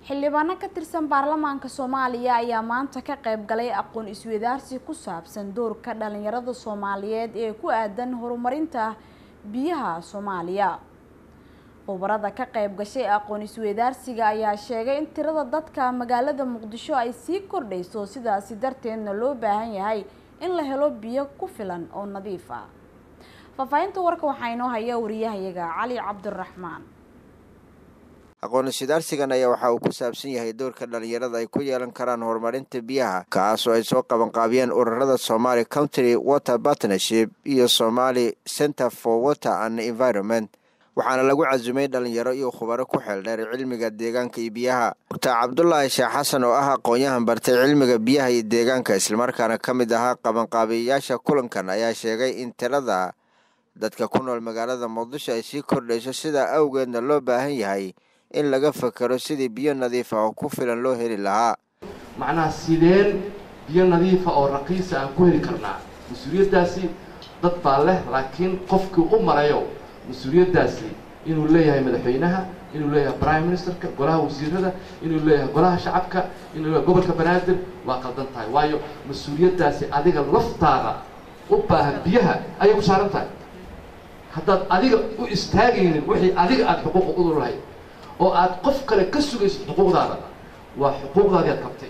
xildhibaano ka tirsan baarlamaanka soomaaliya ayaa maanta ka qayb galay aqoon isweydaarsi ku saabsan doorka dhalinyarada soomaaliyeed ee ku aadan horumarinta biyaha soomaaliya khubarada ka qayb gashay aqoon isweydaarsiga ayaa sheegay in tirada dadka magaalada muqdisho ay sii kordhayso sidaasi darteedna loo baahan yahay in la helo biyo ku filan oo nadiif ah faahfaahinta warka waxaa inoo haya wariyahayaga cali cabdiraxmaan aqoon-iswadaarsigan ayaa waxa uu ku saabsan yahay doorka dhalinyarada ay ku yeelan karaan horumarinta biyaha kaasoo ay soo qabanqaabiyeen ururada somaali country water partnership iyo somali center for water and environment waxaana lagu casumay dhalinyaro iyo khubaro ku xeeldheer cilmiga deegaanka iyo biyaha doctor cabdulaahi sheekh xasan oo ah aqoon-yahan bartay cilmiga biyaha iyo deegaanka islamarkaana ka mid ahaa qabanqaabiyayaasha kulankan ayaa sheegay in tirada dadka ku nool magaalada muqdisho ay sii kordhayso sidaa awgeedna loo baahan yahay in laga fakero sidii biyo nadiif ah oo ku filan loo heli lahaa macnaha sideen biyo nadiifa oo raqiisa aan ku heli karnaa mas-uuliyaddaasi dad baa leh laakiin qofkii u marayo mas-uuliyaddaasi inuu leeyahay madaxweynaha inuu leeyahay prime ministerka golaha wasiirada inuu leeyahay golaha shacabka inuu leeyahay gobolka banaadir waa qaldan tahay waayo mas-uuliyaddaasi adiga laftaada u baahan biyaha ayay ku saaran tahay haddaad adiga u istaagaynin wixii adiga aada xuquuq udu lahayd oo aad qof kale ka sugayso xuquuqdaada waa xuquuqdaadii aad qabtay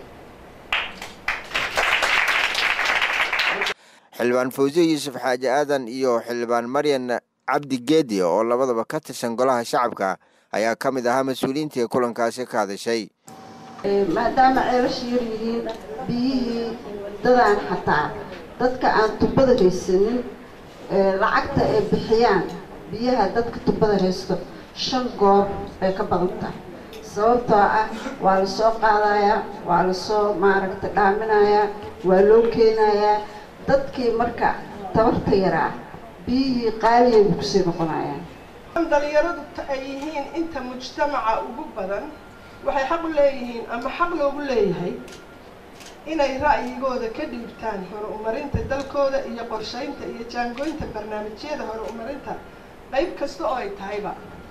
xildhibaan fawsiye yuusuf xaaji aadan iyo xildhibaan maryan cabdi geedi oo labadaba ka tirsan golaha shacabka ayaa ka mid ahaa mas-uuliyiintii kulankaasi ka hadashay maadaama ceelasha yar yihiin biyihii dadaan xataa dadka aan tubada haysanin lacagta ay bixiyaan biyaha dadka tubada haysto shan goob bay ka badan tahay sababtoo ah waa la soo qaadayaa waa lasoo maaragta dhaaminayaa waa loo keenayaa dadkii marka tabarta yaraa biyihii qaaliyay bu kusii noqonayaan dhalinyaradu ay yihiin inta mujtamaca ugu badan waxay xaq u leeyihiin ama xaq loogu leeyahay inay ra'yigooda ka dhiibtaan horumarinta dalkooda iyo qorshaynta iyo jaangooynta barnaamijyada horumarinta qayb kasta oo ay tahayba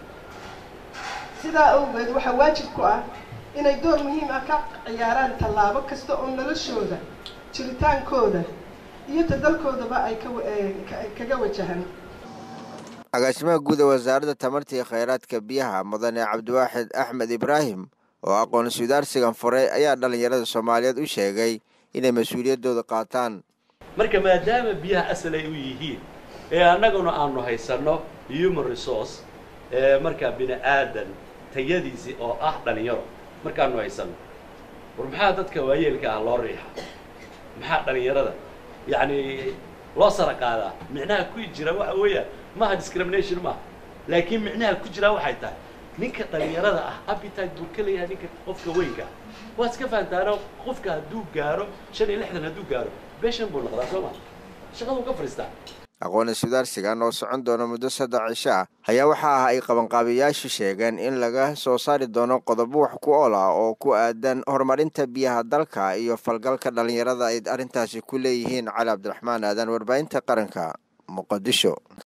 sidaa awgeed waxaa waajib ku ah inay door muhiim ah ka ciyaaraan tallaabo kasta oo noloshooda jiritaankooda iyo ta dalkoodaba ay kaga wajahan agaasimaha guud ee wasaaradda tamarta iyo kheyraadka biyaha mudane cabdiwaaxid axmed ibraahim oo aqoon iswadaarsigan furay ayaa dhalinyarada soomaaliyeed u sheegay inay mas-uuliyaddooda qaataan marka maadaama biyaha asal ay u yihiin ee annaguna aanu haysanno human resource ee markaa bini aadan tayadiisii oo ah dhalinyaro markaanu haysanno war maxaa dadka waayeelka ah loo riixa maxaa dhalinyarada yacni loo sara qaadaa micnaha ku jira waxa weeyaan maaha discrimination maaha laakiin micnaha ku jiraa waxay tahay ninka dhalinyarada ah appetite buu ka leeyahay ninka qofka weynka waad iska fahantaano qofka hadduu gaaro shan iyo lixdan hadduu gaaro beshan buu noqdaa soo ma shaqaduu ka fadhiistaa aqoon iswadaarsigan oo socon doona muddo saddex cisho ah ayaa waxa ah ay qabanqaabiyayaashu sheegeen in laga soo saari doono qodobo wax ku ool ah oo ku aadan horumarinta biyaha dalka iyo falgalka dhalinyarada ay arrintaasi ku leeyihiin cali cabdiraxmaan aadan warbaahinta qaranka muqadisho